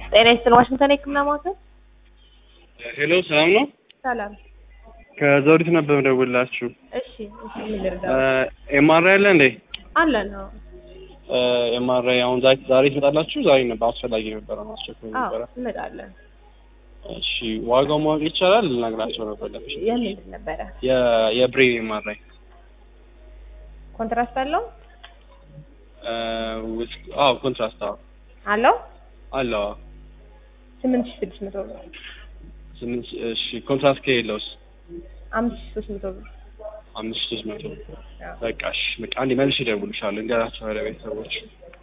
ጤና ይስጥልኝ። ዋሽንግተን የህክምና ማዕከል ሄሎ ሰላም ነው? ሰላም። ከዘውዲቱ ነበር የምደውልላችሁ። እሺ እሺ፣ ምን ልርዳ? ኤምአርአይ አለ እንዴ? አለ ነው። ኤምአርአይ አሁን ዛሬ ዛሬ ትመጣላችሁ? ዛሬ ነበር አስፈላጊ ነበረ ማስቸኮል አዎ ነበረ። እንመጣለን። እሺ ዋጋው ማወቅ ይቻላል? ልነግራቸው ነበር ለምሽ የምንድን ነበረ? የ- የብሬን ኤምአርአይ ኮንትራስት አለው ውስጥ አዎ ኮንትራስት አዎ አለው አለው አዎ። ስምንት ሺህ ስድስት መቶ ብር ስምንት እሺ ኮንትራስት ከሌለውስ አምስት ሺህ ሶስት መቶ ብር አምስት ሶስት መቶ አዎ። በቃ እሺ በቃ አንዴ መልሼ እደውልልሻለሁ እንገራቸው ወደ ቤተሰቦች